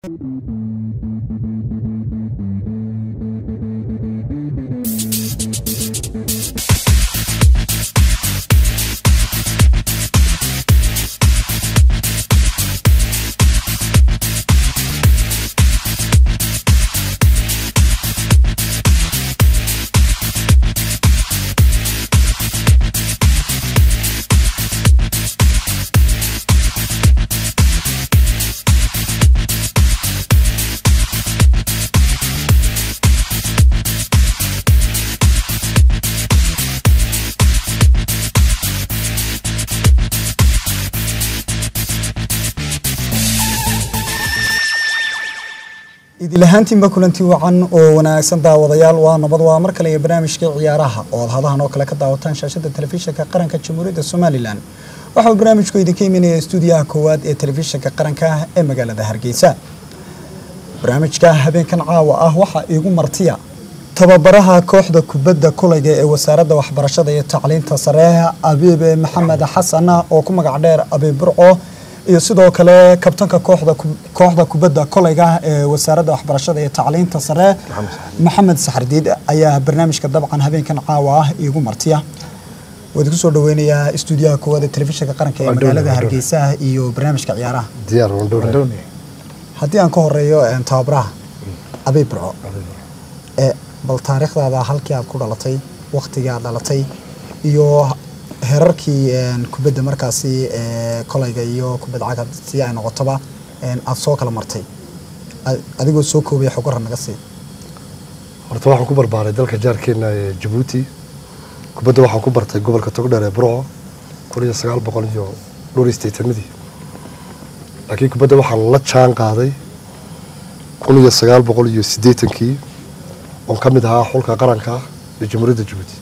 idilahaantiinba kulanti wacan oo wanaagsan daawadayaal waa nabad waa mar kale iyo barnaamijkii ciyaaraha oo aad hadahan oo kale ka daawataan shaashada telefishinka qaranka jamhuuriyadda somalilan waxauu barnaamijku idinka imanaya stuudiyaha koowaad ee telefishinka qaranka ee magaalada hargeysa barnaamijka habeenkan caawa ah waxaa iigu martiya tababaraha kooxda kubadda kulayga ee wasaaradda waxbarashada iyo tacliinta sare abiibe maxamed xasan oo ku magac dheer abiib burco iyo sidoo kale kabtanka kooxda kooxda kubadda kolayga ee wasaaradda waxbarashada iyo tacliinta sare maxamed saxardiid ayaa barnaamijka dabcan habeenkan caawa ah iigu martiya waad ku soo dhaweynayaa stuudiyaha koowaad ee telefishinka qaranka ee magaalada hargeysa iyo barnaamijka ciyaaraha haddii aan ka horeeyo tababaraha abiib burco bal taariikhdaada halkii aad ku dhalatay waktigii aad dhalatay iyo herarkii kubadda markaasi kolayga iyo kubadda cagta si ay noqotoba aada soo kala martay adigoo soo koobaya xogara naga sii horta waxaan ku barbaaray dalka jaarkeena ee jabuuti kubadda waxaan ku bartay gobolka togdheer ee burco kun iyo sagaal boqol iyo dhowr iyo sideetanadii laakiin kubadda waxaan la jaan qaaday kun iyo sagaal boqol iyo siddeetankii oon ka mid ahaa xulka qaranka ee jamhuuriyadda jabuuti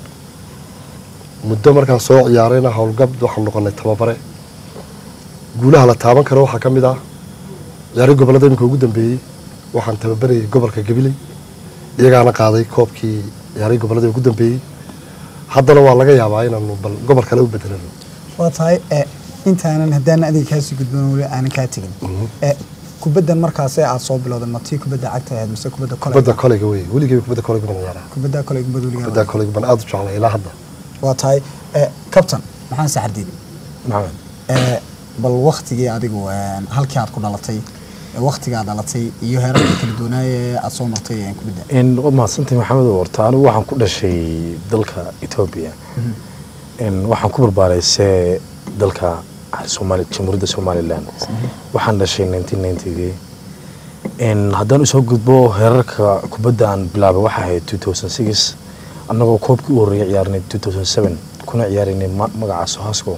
muddo markaan soo ciyaarayna howlgab waxaan noqonay tababare guulaha la taaban karo waxaa ka mid ah ciyaari gobollada iminka ugu dambeeyey waxaan tababarayay gobolka gabiley iyagaana qaaday koobkii ciyaari gobollada ugu dambeeyey haddana waa laga yaabaa inaanu bal gobol kale u bedelano waa tahay intaanan haddaanan adiga kaasii gudban weli aanan kaa tegin kubaddan markaas aad soo bilowday matii kubadda cagta ahayd mise kubadda kolayga kubadda kolayga wey weligay kubadda kolayga baan ciyaaraa kubadda kolayga kubadda kubadda weligaa kolayga baan aada u jeclay ilaa hadda waa tahay kabtan maxaan saxardiid maxamed bal waktigii adigu halkii aad ku dhalatay waktiga aad dhalatay iyo heerarka kala duwanaaye aad soo martay kubadda n waad mahadsantahay maxamed horta anigu waxaan ku dhashay dalka etoobiya n waxaan ku barbaaray see dalka somaali jamhuuriyadda somalilan waxaan dhashay nineteen ninetygii n haddaan usoo gudbo heerarka kubadda aan bilaabay waxaa ahayd two thousand six annagoo koobkii u horreeyay ciyaarnay two thousand seven kuna ciyaaraynay ma- magaca sohasco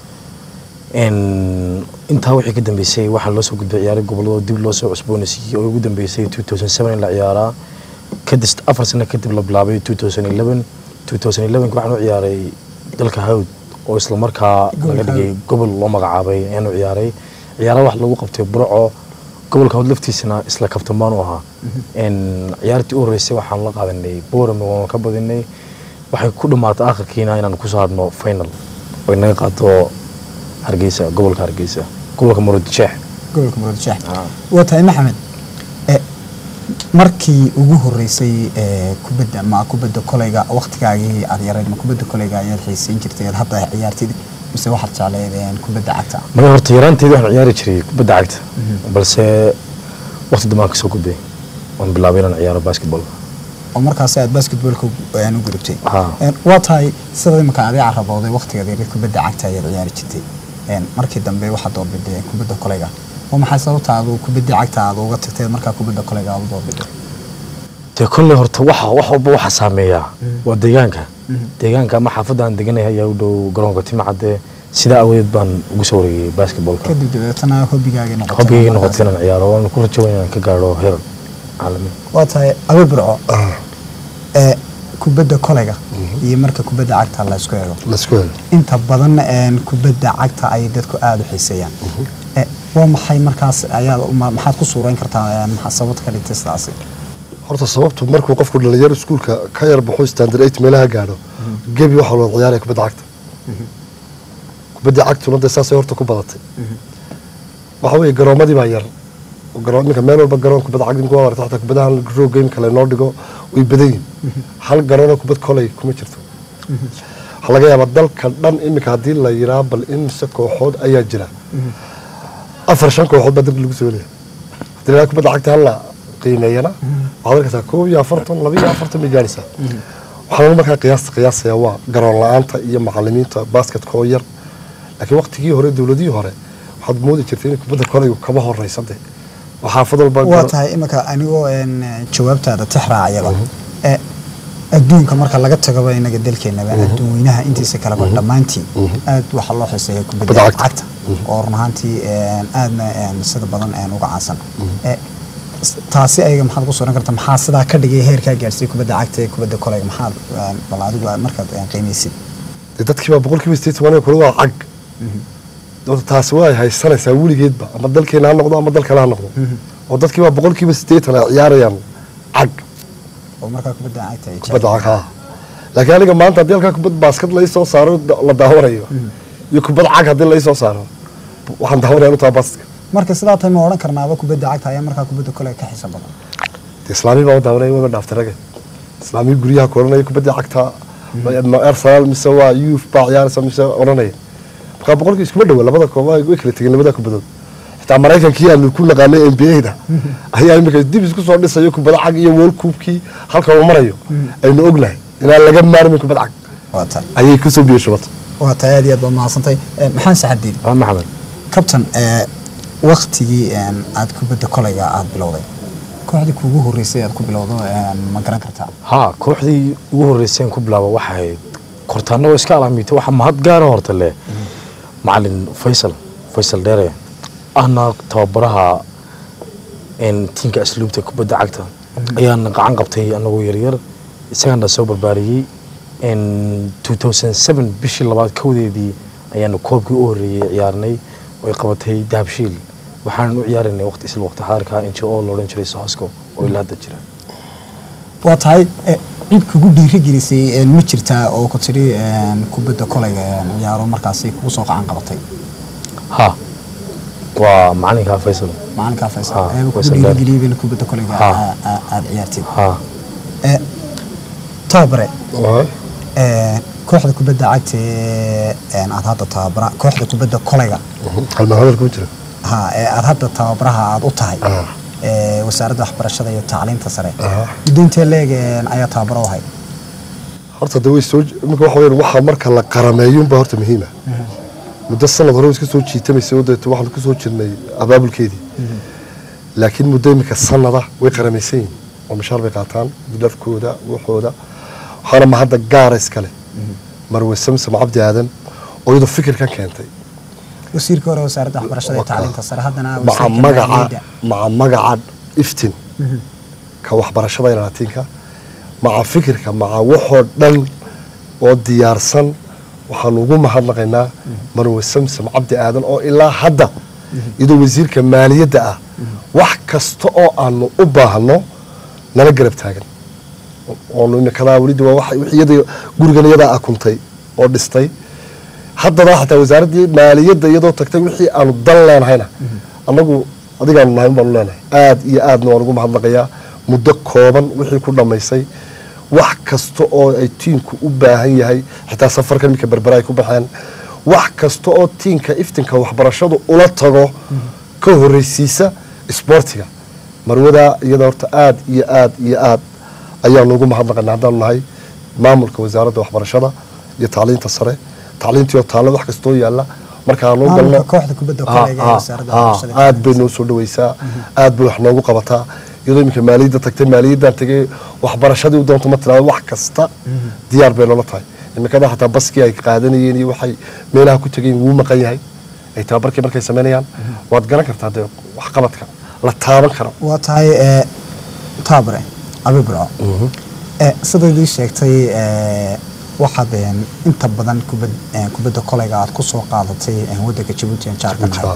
n intaa wixii ka dambeysay waxaa loo soo gudbay ciyaaro gobolladoo dib loo soo cusboonaysiiyey oo ugu dambeysay two thousand seven in la ciyaaraa kadis afar sano kadib la bilaabay two thousand eleven two thousand elevenki waxaan u ciyaaray dalka hawd oo isla markaa laga dhigay gobol loo magacaabay ayaanu ciyaaray ciyaara wax lagu qabtay burco gobolka hawd laftiisana isla kabtan baan u ahaa n ciyaartii u horreysay waxaan la qaadanay boorame waan ka badinay waxay ku dhammaatay akhirkiina inaan kusoo hadno final oo inaga qaato hargeysa gobolka hargeysa gobolka murudijeex gobolka muradishax waa tahay maxamed e, markii ugu horeysay ee, kubadda ma kubadda kolayga waktigaagii aad yarayd ma kubadda kolayga ayaad xiisayn jirtay aad hadda ciyaartid mise waxaad jecleyd een, kubadda cagta maya horta yaraanteedii waxaan ciyaari jiray kubadda cagta balse waqti dambaan kasoo gudbay waan bilaabay inaan ciyaaro basketball oo markaas aad basketballka u- een, u gudubtay Ha. Een, waa tahay sida imika adiga carabooday waktigaad yarid kubadda cagta ayaad ciyaari jirtay Een, markii dambe waxaad doorbiday kubadda kolayga oo maxay sababta aad kubadda cagta aad uga tagtay markaa kubadda kolayga aad u doorbiday dee kolley horta waxa wax walba waxa saameeya waa deegaanka deegaanka ama xaafadda aan deganahay ayaa u dhow garoonka timacadde sidaa awadeed baan ugu soo wareegay basketballka kadib dabeetana hobbigaagii noqotay hobigayga markaas. noqotay inaan ciyaaro waan ku rajo weyn inaan ka gaadho heer caalami waa tahay abe burco ee kubadda kolayga iyo marka kubadda cagta la isku eego laisku helo inta badan een, kubadda cagta ay dadku aada u xiiseeyaan Ee, waa maxay markaas ayaad ma- maxaad ku suurayn kartaa een, maxaa sababta ka dhigtay sidaasi horta sababtu markuu qofku dhalinyaro iskuulka ka yar baxo standard eight meelaha gaadho gebi waxaa loo ciyaaraya kubadda cagta kubadda cagtuna dee saasay horta ku badatay waxa weeye garoomadii baa yar garoon iminka meel walba garoon kubadda cagta imika waa aragta xataa kubadahan roog game kale noo dhigo way badan yihin hal garoonoo kubad kolay kuma jirto waxaa laga yaabaa dalka dhan iminka haddii la yiraa bal imise kooxood ayaa jira afar shan kooxood baa dalka lagu soo leeyahay haddii la kubadda cagta hala qiimeeyana waxaad arkaysaa koob iyo afartan laba iyo afartan bay gaaraysaa waxaan markaa qiyaasta qiyaasaya waa garoon la-aanta iyo macalimiinta basketka oo yar laakiin waqtigii hore dowladihii hore waxaad moodi jirtay in kubadda kolaygu kaba horeysade oo xaafad walba waa tahay iminka anigoo een, jawaabtaada tix raacayaba ee adduunka marka laga tagaba inaga dalkeenaba adduun weynaha intiisa kaleba dhammaantiin aad waxaa loo xiseeya kubadda Kubadda cagta. cagta oo run ahaantii een, aadna een, sida badan een, uga caansan Ee, s- taasi ayaga maxaad ku suran karta maxaa sidaa ka dhigay heerkaa gaarsiiyey kubadda cagta ee kubadda kolayga maxaad een, bal adigu aad markaad een, qiimeysid dee dadkii baa boqolkiiba sideetan aniga kule waa cag Horta taasi waa haysanaysaa weligeedba ama dalkeena ha noqdo ama dal kale ha noqdo oo dadkii baa boqolkiiba sideetan ay ciyaarayaan cag oo markaa kubadda cagta ay kubadda jecel cag haa laakiin aniga maanta haddii halkaa kubad baaskad lai soo saaro da- la daawanayo iyo kubad cag haddii lai soo saaro waxaan daawanaya utaa baaska marka sidaa tahay ma odhan karnaaba kubadda cagta ayaa markaa kubadda kolayga ka xiiso badan dee islaamii baa u daawanaya waba dhaaftay rage islaamii guryaha ku odhanaya kubadda cagta ma arsenal mise waa youth baa ciyaaraysa mise odhanaya markaa boqolkii iskuma dhowa labada koob way kala tegeen labada kubadood xitaa maraykankii aanu ku naqaanay n b a-da ayaa imika dib isku soo dhisayo kubada cag iyo world cuubkii halka uu marayo aynu ognahay inaan laga maarmin kubad cag waa tahay ayay kusoo biyo shubata waa tahay aad iyo aad baa mahadsantay Ee, maxaan saxadiid waa maxamed kabtan ee waktigii een, aad kubadda kolayga aad bilowday kooxdii kuugu horreysay aad ku bilowdo een, ma garan kartaa haa kooxdii ugu horreyseen ku bilaaba waxay ahayd kortaanna oo iska alaamiitay waxaa mahad gaara horta leh macalin faysal faysal dheere ahna tababaraha een, tiinka asluubta kubadda cagta ayaana gacan qabtay anagoo yaryar isagaana soo barbaariyey een, 2007 bishii labaad kowdeedii ayaanu koobkii u horreeyey ciyaarnay oo ay qabatay dahabshiil waxaanan u ciyaaraynay waqti isla waqti xaarka n j o la odhan jiray sohosco oo ilaa hadda jira waa tahay ee, cid kugu dhiiri gelisay een, ma jirtaa oo ku tidhi een, kubadda kolayga een, ciyaaro markaasi kugu soo qacan qabatay ها waa macalinka faysal macalinkaa faysal Ha, eeba kugu Faysal Dheer. dhiirigeliyey bayna kubadda kolayga Ha. aa- aa- aad ciyaartid ha Ee, tababare Waay. ee, kooxda kubadda cagta ee een, aad hadda tababara kooxda kubadda kolayga halmaa hadalka ma jira ha ee aad hadda tababaraha aad u tahay Ah. ee wasaaradda waxbarashada iyo tacliinta sare Ah. muddo intee leeg een, ayaa tababaro u ahay horta de way soo imika waxa weeyaan waxa marka la qarameeyo unbaa horta muhiima muddo sanad hore way iska soo jiitamaysay oo deeto waxaan ku soo jirnay abaabulkeedii laakiin muddo imika sanada way qaramaysan yihin oo mishaar bay qaataan dafkooda waxooda waxaana ma hadda gaara iskale marwe samsam cabdi aadan oo iyadoo fikirkan keentay wasiirka hore wasaaradda waxbarashada iyo tacliinta sare haddana maca wasiirka magaca maaliyadda. maca magaca iftin ka waxbarashada ilaalatiinka maca fikirka maca waxoo dhan oo diyaarsan waxaanu ugu mahadnaqaynaa marwe samsam cabdi aadan oo ilaa hadda iyadoo wasiirka maaliyadda ah wax kasta oo aanu u baahno nala garab taagan oonu imikadaa welidi waa wax wixii iyada gurigan iyadaa akuntay oo dhistay haddana xataa wasaaraddii maaliyadda iyadoo tagtay wixii aanu dan leenahayna annagu adigaanu nahay baanu leenahay aad iyo aadna waan ugu mahadnaqayaa muddo kooban wixii ku dhammaysay wax kasta oo ay tiinku u baahan yahay xitaa safarka iminka berbera ay ku baxeen wax kasta oo tiinka iftinka waxbarashadu ula tago ka horreysiisa isboortiga marwadaa iyada horta aad iyo aad iyo aad ayaanu ugu mahadnaqaynaa haddaanu nahay maamulka wasaaradda waxbarashada iyo tacliinta sare tacliintii oo taalla wax kastoo yaalla markaanu u Maamulka galno kooxda kubadda Ha, kolayga ee ha, wasaaradda ha, waxbarashada iyo aad bay tacliinta noo soo dhawaysaa aad bay wax noogu qabataa iyadoo iminka maaliyadda tagtay maaliyaddan tagay waxbarashadii u doonto ma tiraado wax kasta diyaar bay noola tahay iminkada xataa baskii ay qaadanayeen iyo waxay meelaha ku tegeen wuu maqan yahay ay tababarkii markay samaynayaan waad garan kartaa dee waxqabadka la taaban karo waa tahay ee, tababare abi burco ee, sidaad ii sheegtay ee, waxaad een, inta badan kubad ee, kubadda kolayga aad ku soo qaadatay ee, waddanka jabuuti aan jaarka nahay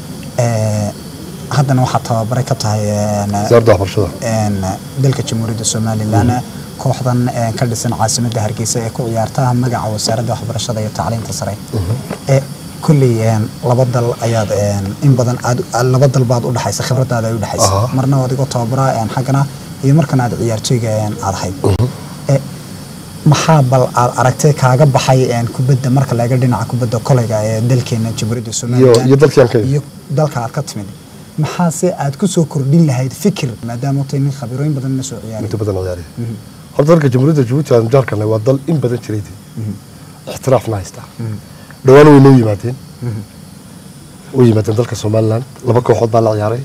Ee, haddana waxaad tababare ka tahay een, wasaaradda waxbarashada een, dalka jamhuuriyadda somalilan kooxdan een, ka dhisan caasimadda hargeysa ee ku ciyaarta magaca wasaaradda waxbarashada iyo tacliinta sare ee kolley een, laba dal ayaad een, in badan aad aad- laba dal baad u dhaxaysa khibradaada ay u dhaxaysa Aha. marna adigoo tababara een, xaggana iyo markana aad ciyaartooyga een, aad ahayd Eh, maxaa bal aad aragtay kaaga baxay een, kubadda marka laga dhinaca kubadda kolayga ee dalkeena jamhuuriyadda somalilan iyo dalkii aan ka yimid. iyo dalka aad ka timid maxaase aad ku soo kordhin lahayd fikir maadaama tay nin khabirooyin badan la soo ciyaaray inta badan ciyaariya horta dalka jamhuuriyadda jabuuti aan jaarkana waa dal in badan jiray dee ixtiraafna haystaa dhowaan way noo yimaadeen way yimaadeen dalka somaliland laba kooxood baa la ciyaaray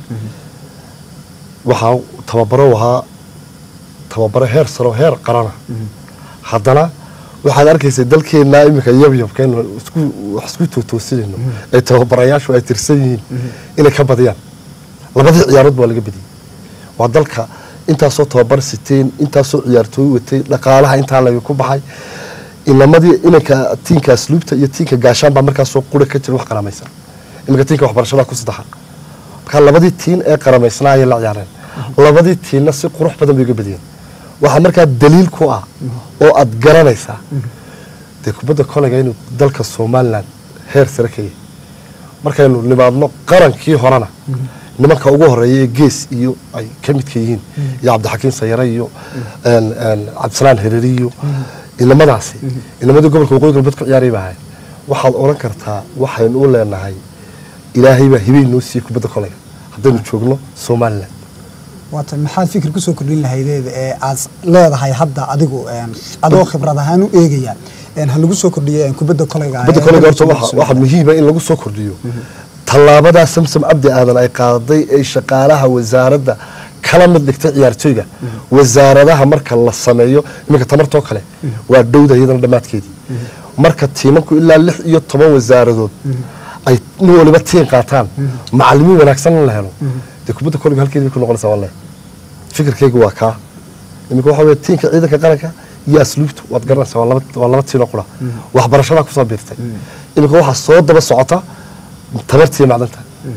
waxaa tababaro ahaa tababaro heer saro heer qarana haddana waxaad arkaysa dalkeena iminka yabyabkeena isku wax isku tootoosinayno ee tababarayaashu ay tirsan yihiin inay ka badiyaan labadii ciyaarood baa laga badiyey waa dalka intaasoo tababar siteen intaasoo ciyaartooy watay dhaqaalaha intaa laga ku baxay inamadii inanka tiinka asluubta iyo tiinka gaashaan baa markaasoo qura ka jira wax qaramaysan iminka tiinka waxbarashada ku saddexa marka labadii tiin ee qaramaysnaa ayay la ciyaareen labadii tiinna si qurux badan bay uga badiyeen waxaa markaa daliil ku ah oo aad garanaysaa dee kubadda kolayga inuu dalka somaliland heer sare ka yahay markaynu nimaadno qarankii horena nimanka ugu horeeya ee gees iyo ay ka midka yihiin iyo cabdixakiin sayare iyo een, een, cabdisalaan hereri iyo inamadaasi inamadii gobolka waqooyi galbeed ku ciyaaray baa ahay waxaad odhan kartaa waxaynu u leenahay ilaahay baa hibey noo siiyey kubadda kolayga haddaynu joogno somaliland waata maxaad fikir kusoo kordhin lahaydeed ee aad leedahay hadda adigu een, adoo khibrad ahaan u eegaya een, ha lagu soo kordhiyo een, kubadda kolayga kubadda ee kolayga horta dalka waxa Somaliland. waxa muhiima in lagu soo kordhiyo tallaabadaa samsam cabdi aadan ay qaaday ee shaqaalaha wasaaradda kala mid dhigtay ciyaartooyga wasaaradaha marka la sameeyo iminka tamartoo kale waa dhowda iyadana dhammaadkeedii marka tiimanku ilaa lix iyo toban wasaaradood ay nin waliba tiin qaataan macalimiin wanaagsan in la helo dee kubadda kolayga halkeedii bay ku noqonaysaa wallahi fikirkayga waa kaa iminka waxa weye tiinka ciidanka qaranka iyo asluubtu waad garanaysaa waa laba waa laba tiinoo qura waxbarashadaa kusoo biirtay iminka waxaa soo daba socota tabartiiyo macdanta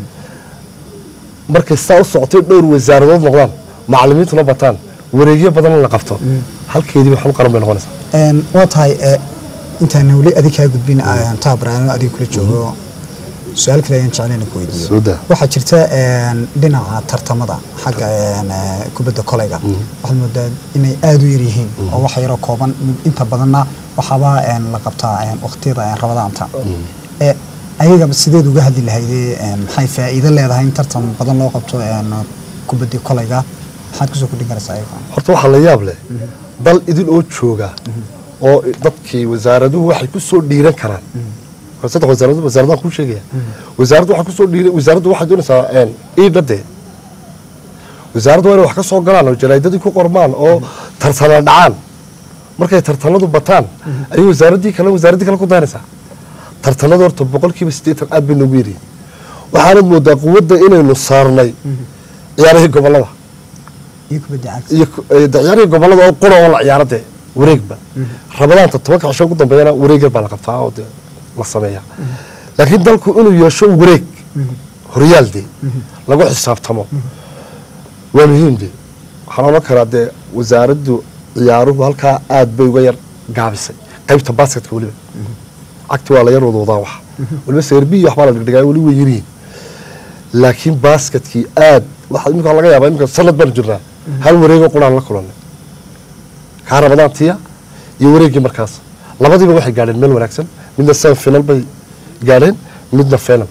markay saa u socotay dhowr wasaaradood noqdaan macalimiintuna bataan wareegyo badan la qabto halkeedii bay xul qaran bay noqonaysaa Een, waa tahay ee, intaan weli adig kaa gudbin aan taabaraano adiga kula joogo su-aal kale ayaan jeclaan inaan ku weydiiyo Soo daa. waxaa jirta een, dhinaca tartamada xagga een, ee, kubadda kolayga waxaad moodaa inay aada u yaryihiin oo wax yaroo kooban inta badanna waxaaba een, la qabtaa een, waqtiyada een, rabadaanta ee ayaga sideed uga hadli lahaydee een, maxay faa'iido leedahay in tartan badan loo qabto een, kubaddii kolayga maxaad kusoo kordhin karaysaa ayaga horta waxaa la yaab leh dal idil oo jooga oo dadkii wasaaraduhu waxay ku soo dhiiran karaan Waa saddex wasaaradood wasaaradahan kuu sheegaya wasaaraddu waxay kusoo dhiiran wasaaraddu waxay doonaysaa een, iidhade wasaaraddu waa inay wax ka soo galaan oo jaraadadii ku qormaan oo tartana dhacaan markay tartanadu bataan ayay wasaaraddii kale wasaaraddii kale ku dayanaysaa tartanadu horta boqolkiiba siddeetan aad bay noogu yaryihin waxaanad moodaa quwadda inaynu saarnay ciyaarihii gobollada iyo kubadda cagta iyo ku- ee, de- ciyaarihii gobollada oo qura oo la ciyaaro dee wareegba rabadaanta tobanka cisho ugu dambeeyana wareeg yar baa la qabtaa oo dee la sameeya laakiin dalku inuu yeesho wareeg horyaal dee lagu xisaabtamo waa muhiim dee waxaan odhan karaa dee wasaaraddu ciyaaruhu halkaa aad bay uga yar gaabisay qaybta basketka weliba cagti waa la yar wadwadaa wax weliba seerbiyi waxbaa la dhigdhigaa weli way yaryihiin laakiin basketkii aad waxa imika laga yaabaa imika sanad baan jirnaa hal wareegoo quraan la kulannay kaa rabadaantiya iyo wareeggii markaas labadiiba waxay gaadheen meel wanaagsan midna semi final bay gaadheen midna final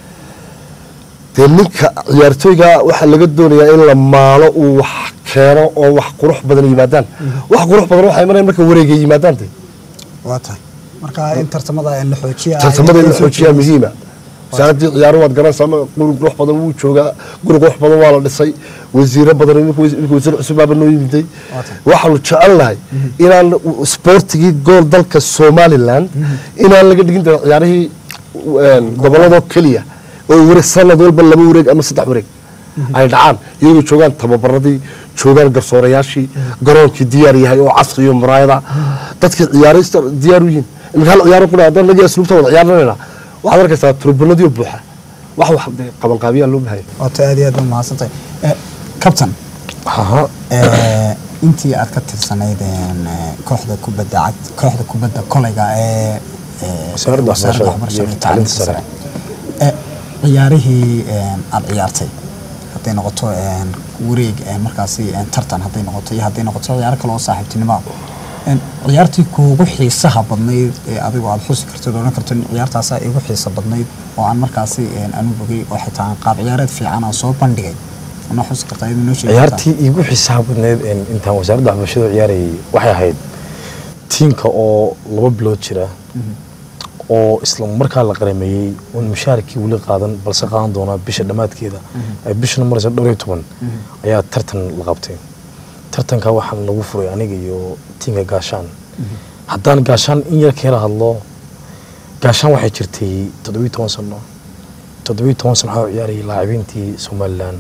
dee ninka ciyaartooyga waxaa laga doonayaa in la maalo uu wax keeno oo wax qurux badan yimaadaan wax qurux badan waxay imanayaan marka wareegay yimaadaan dee waa tahay marka in tartamada la xoojiya tartamada in la xoojiyaa muhiima wasaaradii ciyaaru waad garanaysaa ma- guri qurux badan wuu joogaa guri qurux badan waa la dhisay wasiiro badan imika wasi- imika wasiir cusub baaba noo yimiday waxaanu jecel nahay inaan sportigii gool dalka somaliland inaan laga dhigin dee ciyaarihii een, gobolladoo keliya oo wareeg sanad walba laba wareeg ama saddex wareeg ay dhacaan iyagoo joogaan tababaradii joogaan garsoorayaashii garoonkii diyaar yahay oo casri iyo muraayada dadkii ciyaaraysta diyaar u yihiin imika hal ciyaaro qura haddaan nagii asluubta wada ciyaarnayna waxaad arkaysaa turbanadii oo buuxa wax wax dee qabanqaabiyaa loo bahaya waata aad iyo aad baa mahadsantahay Eh, captain Aha. eh, intii aad ka tirsanayd een, eh, kooxda kubadda cagta kooxda kubadda kolayga ee ee, Wasaaradda wasaaradda Waxbarashada iyo waxbarashada iyo Tacliinta Sare. Ee, ciyaarihii een, aad ciyaartay hadday noqoto een, wareeg een, markaasi een, tartan hadday noqoto iyo hadday noqoto ciyaaro kale oo saaxiibtinimo ah. Een, ciyaartii kuugu xiisaha badnayd ee adigu aad xusi kartid odhan karto ciyaartaasaa igu xiisa badnayd oo aan markaasi een, anu bogay oo xitaa aan qaab ciyaareed fiican aan soo bandhigay ma xusi kartaa iyadoo noo sheegi kartaa? ciyaartii iigu xiisaha badneyd een, intaan wasaaradda waxbarashada ciyaarayay waxay ahayd tiimka oo laba bilood jira oo isla markaa la qarameeyey oon mushaarkii weli qaadan balse qaadan doona bisha dhammaadkeeda ay bishana maraysa dhowr iyo toban ayaa tartan la qabtay tartanka waxaan lagu furay aniga iyo tiimka gaashaan haddaan gaashaan in yar keela hadlo gaashaan waxay jirtay toddobiyo toban sano toddobiyo toban sano waxaa u ciyaarayay laacibiintii somalilan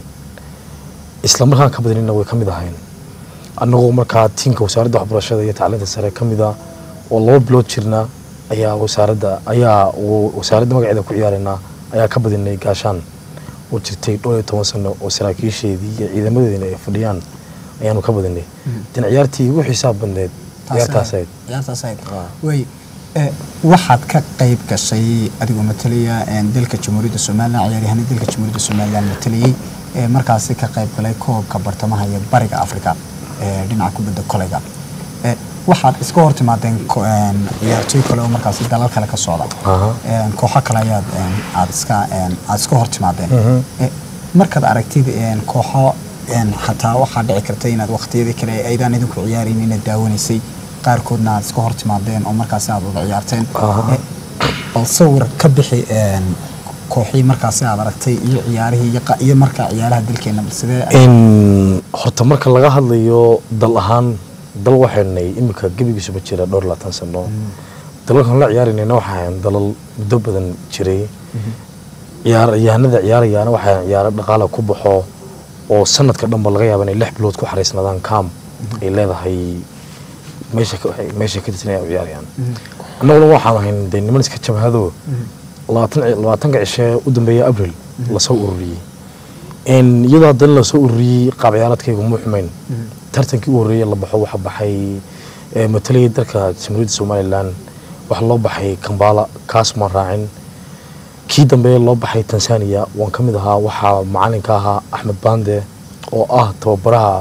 isla markaan ka badanina way ka mid ahayn annagoo markaa tiimka wasaaradda waxbarashada iyo tacliinta sare ka mid ah oo laba bilood jirna ayaa wasaaradda ayaa wa- wasaaradda magaceeda ku ciyaaraynaa ayaa ka badinay gaashaan oo jirtay dhowr iyo toban sano oo saraakiisheedii iyo ciidamadeedina ay fadhiyaan ayaanu ka badinay dan ciyaartii ugu xiisaha badneed ciyaartaas ahayd ciyaartaas ahayd way ee, waxaad ka qayb gashay adigoo matalaya een, dalka jamhuuriyadda somalilan ciyaaryahanada dalka jamhuuriyadda somalilan matalayay ee markaasi ka qayb galay koobka bartamaha iyo bariga afrika ee dhinaca kubadda koleyga Ee, waxaad iska hor timaadeen ko- een, ciyaartooy kale oo markaasi dalal kale ka socda Aha. Een, kooxo kale ayaad een, aad iska een, aad iska hor timaadeen Ee, markaad aragtid een, kooxo een, xataa waxaa dhici karta inaad waqtiyadii kale aydaan idinku ciyaarayn inaad daawanaysay qaarkoodna aad iska hor timaadeen oo markaasi aad wada ciyaarteen Aha. Ee, bal sawir ka bixi een, kooxii markaasi aad aragtay iyo ciyaarihii iyo qa- iyo markaa ciyaaraha dalkeena bal sidee in horta marka laga hadlayo dal ahaan dal waxaynay imika gebigiisuba jira dhowr iyo labaatan sano dalalkan la ciyaaraynayna waxaa ahayn dalal muddo badan jiray ciyaaryahanada ciyaarayaana waxaa ciyaaro dhaqaala ku baxo oo sanadka dhanba laga yaaba inay lix bilood ku xariisnaadaan kaam ay leedahay meesha ka- waxay- meesha ka tirsan ay u ciyaarayaan annaguna waxaan ahayn dee niman iska jabhado labaatan labaatanka cishe u dambeeya abril lasoo ururiyey En iyadoo haddana lasoo ururiyey qaab ciyaaradkaygu muu xumayn tartankii u horreeyay la baxo waxa baxay ee, matalayay dalka jamhuuriyadda somalilan waxaa loo baxay kambala kaas maan raacin kii dambe loo baxay tanzania waan ka mid ahaa waxaa macalinka ahaa axmed bande oo ah tababaraha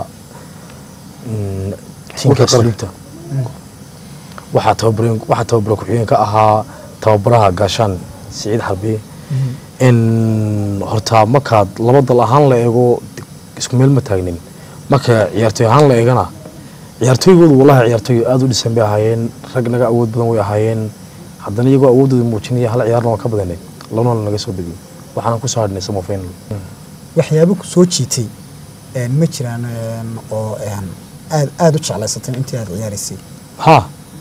mm, tiimka Xulka qaranka. asluubta waxaa tababare waxaa tababare ku-xigeenka ahaa tababaraha gaashaan siciid xarbi in horta markaad laba dal ahaan la eego isku meel ma taagnin marka ciyaartooy ahaan la eegana ciyaartooygoodu wallahi ciyaartooy aada u dhisan bay ahaayeen rag naga awood badan way ahaayeen haddana iyagoo awoodooda muujinaya hal ciyaarna waan ka badanay labana naga soo badiyey waxaana ku soo hadhnay sama final waxyaabo ku soo jiitay een, ma jiraan een, oo een, aad aad u jeclaysateen intii aad ciyaaraysay ha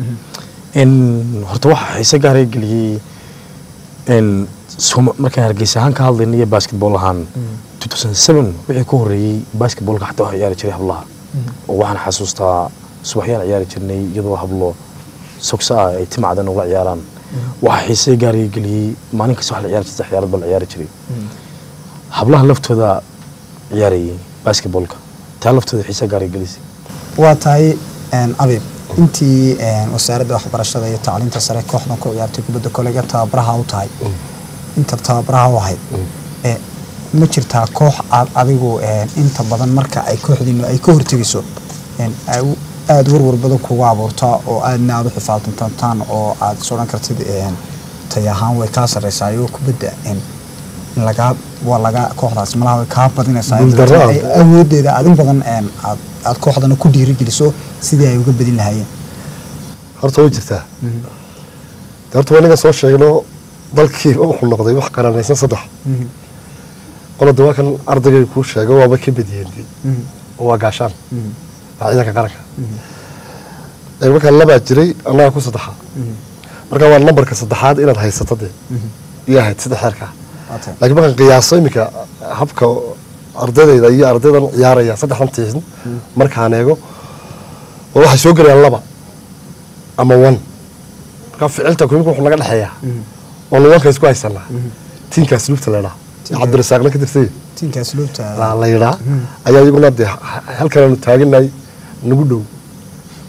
n horta waxaa xiise gaaray geliyey n Soma- markaan hargeysa ahaan ka hadlayna iyo basketball ahaan 2007 wixii ka horreeyey basketballka xataa waxaa ciyaari jiray hablaha oo waxaan xasuustaa subaxyaan ciyaari jirnay iyadoo hablo sogsa ah ay timacdan ula ciyaaraan waxaa xiise gaaray geliyey maalin kasta wax la ciyaari jirta ciyaarad baa la ciyaari jiray hablaha laftooda ciyaarayay basketballka taa laftooda xiise gaaray gelisay waa tahay een, abiib intii een, wasaaradda waxbarashada iyo tacliinta sare kooxdan ku ciyaartay kubadda koleyga tababaraha u tahay inta tababaraha u ahayd ee, ma jirtaa koox aad adigu een, inta badan marka ay kooxdiinu ay ka hortegayso een, ay u- aada warwar badan kugu abuurtaa oo aadna aada u xifaaltantantaan oo aad is odhan kartid een, tay ahaan way kaa sarreysaa ayagoo kubadda een, in lagaa waa laga kooxdaas malaha way kaa badinaysaa Guuldarro ah. ay awoodeeda adin badan een, aad aad kooxdana ku dhiirigeliso sidii ay uga badin lahaayeen horta way jirtaa de horta waa inaga soo sheegno dalkiiba wuxuu noqday wax qaranaysan saddex qolada waa kan ardaygay kuu sheego waaba ka badiyeen oo waa gaashaan waa ciidanka qaranka ee markaa labaa jiray annaga ku saddexa marka waa nambarka saddexaad inaad haysato dee iyo ahayd saddex xeerka Waatay. laakiin markaan qiyaaso iminka habka ardadayda iyo ardaydan ciyaaraya saddexdan tiisin markaan eego oo waxay soo gelayaan laba ama one marka ficilta kumika wuxuu naga dhexeeyaa oonu wanka isku haysanaa tiinkaas lugta leedhaa Tiinka- cabdirasaaqna ka tirsay tiinkaas luubta la la yidhaa ayaa iyaguna dee halkanaanu taaganay nagu dhow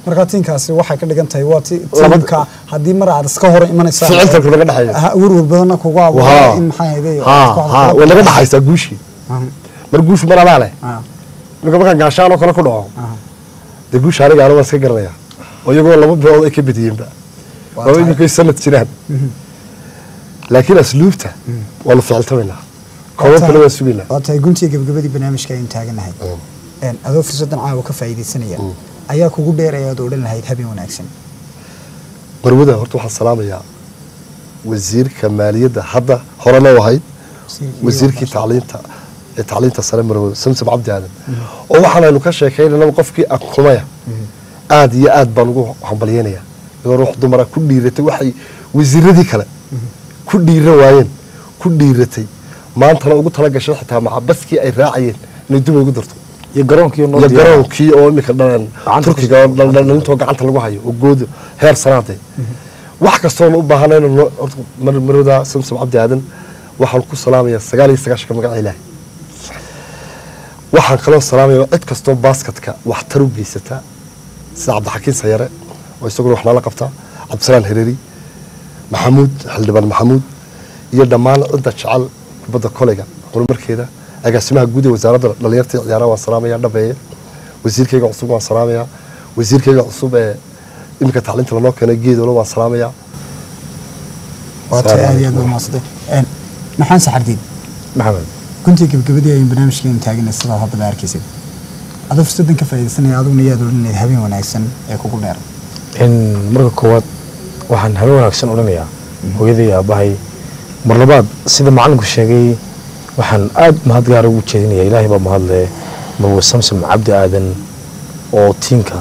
marka tiinkaasi waxay ka dhigan tahay waa ti Laba- tiimka haddii mar aad iska hor imanaysaa ficiltanku naga dhexeeya ha werwer badanna kugu abuura Wahaa. in maxaa hayday ha ha way naga dhexaysaa guushii mar guushu mar anaa leh marka markaan gaashaan oo kale ku dhaco dee guusha aniga aniga waan iska garanaya oo iyagoo laba bilood ay ka badiyeenba Waa oo tahay. iminkay sanad jiraan laakiin asluubta waanu ficiltamaynaa koobab kale waan sugaynaa waa tahay guntiga gabagabadii barnaamijka aynu taaganahay Een, adoo fursadan caawa ka faa'iidaysanaya ayaa kugu dheer ayaad odhan lahayd habeen wanaagsan marwada horta waxaan salaamayaa wasiirka maaliyadda hadda horena u ahayd wasiirkii tacliinta ee tacliinta sare marwada samsam cabdi aadan oo waxaanaynu ka sheekaynayna qofkii akumaya aad iyo aad baan ugu hambalyeynaya iyadoo ruux dumara ku dhiiratay waxay wasiiradii kale ku dhiira waayeen ku dhiiratay maantana ugu tala gashay xitaa macabaskii ay raacayeen inay dub ugu darto iyo garoonkii noo iyo diyaar garoonkii oo imika dhalan Gacanta turkiga oo dhal- dhal- dhalintoo gacanta lagu hayo oo goodo heer sanaade wax kastoona u baahanayno noo- horta mar- marwada samsam cabdi aadan waxaan ku salaamayaa sagaal iyo sagaashanka magaca ilaahi waxaan kaloo salaamayaa cid kastoo baaskatka waxtar u geysata sida cabdixakiin sayare oo isaguna wax nala qabta cabdisalaan hereeri maxamuud xildhibaan maxamuud iyo dhammaan cidda jecel kubadda koleyga horumarkeeda agaasimaha guud ee wasaaradda dhalinyarta iyo ciyaaraha waan salaamaya dhabeeye wasiirkayga cusub waan salaamayaa wasiirkayga cusub ee iminka tacliinta lanoo keenay geedoola waan salaamayaa waa tahay aad iyo aad baa mahadsantahay Een, maxaan saxardiid maxamed guntiga gabagabadii aynu barnaamijkeenu taaganay sidaa haddaba arkaysid adoo fursadan ka faa'iidaysanaya adiguna yaad odhan lahayd habeen wanaagsan ee kugu dheer in marka koowaad waxaan habeen wanaagsan odhanayaa hooyaday iyo aabbahay mar labaad sida macalinku sheegay waxaan aad mahad gaar ugu jeedinaya ilaahay baa mahadle marwe samsam cabdi aadan oo tiimka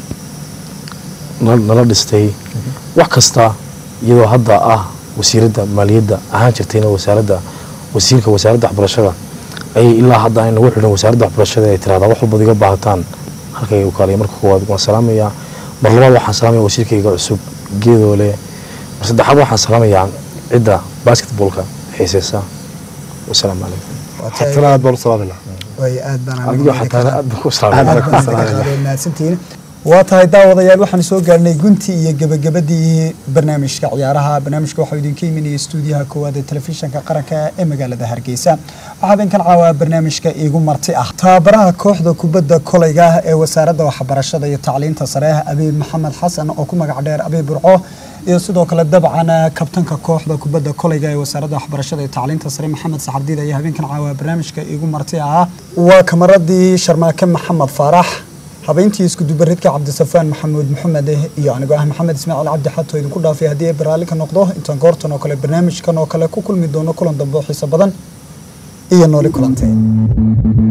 nala nala dhistay wax kasta iyadoo hadda ah wasiiradda maaliyadda ahaan jirtayna wasaaradda wasiirka wasaaradda waxbarashada ayay ilaa hadda ay nagu xidhan wasaaradda waxbarashada ay tirahdaa wax walbaad iga baahataan halkay u kaalay marka koowaad waan salaamayaa mar labaad waxaan salaamaya wasiirkayga cusub geedoole mar saddexaad waxaan salaamayaa cidda basketballka xiiseysa wasalaamu calaykum waa tahay xatana aad baan u salaamayna way aad baan adigo xataa aad baan ku aad salaamaya baan idinka qaaday mahadsantihiin waa tahay daawadayaal waxaan soo gaarnay guntii iyo gabagabadii barnaamijka ciyaaraha barnaamijka waxaa idinka imanaya stuudiyaha koowaad ee telefishinka qaranka ee magaalada hargeysa waxaa idinkan caawaa barnaamijka iigu marti ah tababaraha kooxda kubadda koleyga ee wasaaradda waxbarashada iyo tacliinta sare abiib maxamed xasan oo ku magac dheer abiib burco iyo sidoo kale dabcan kabtanka kooxda kubadda koleyga ee wasaaradda waxbarashada iyo tacliinta sare maxamed saxardiid ayaa habeenkan caawaa barnaamijka iigu marti ah waa kamaradii sharmaake maxamed faarax habeyntii iskudubaridka cabdisafaan maxamuud maxamed iyo anigoo ah maxamed ismaaciil cabdi xato idinku dhaafay haddii ay baraalli ka noqdo intaan goortan oo kale barnaamijkan oo kale ku kulmi doono kulan dambe oo xiiso badan iyo nooli kulanteen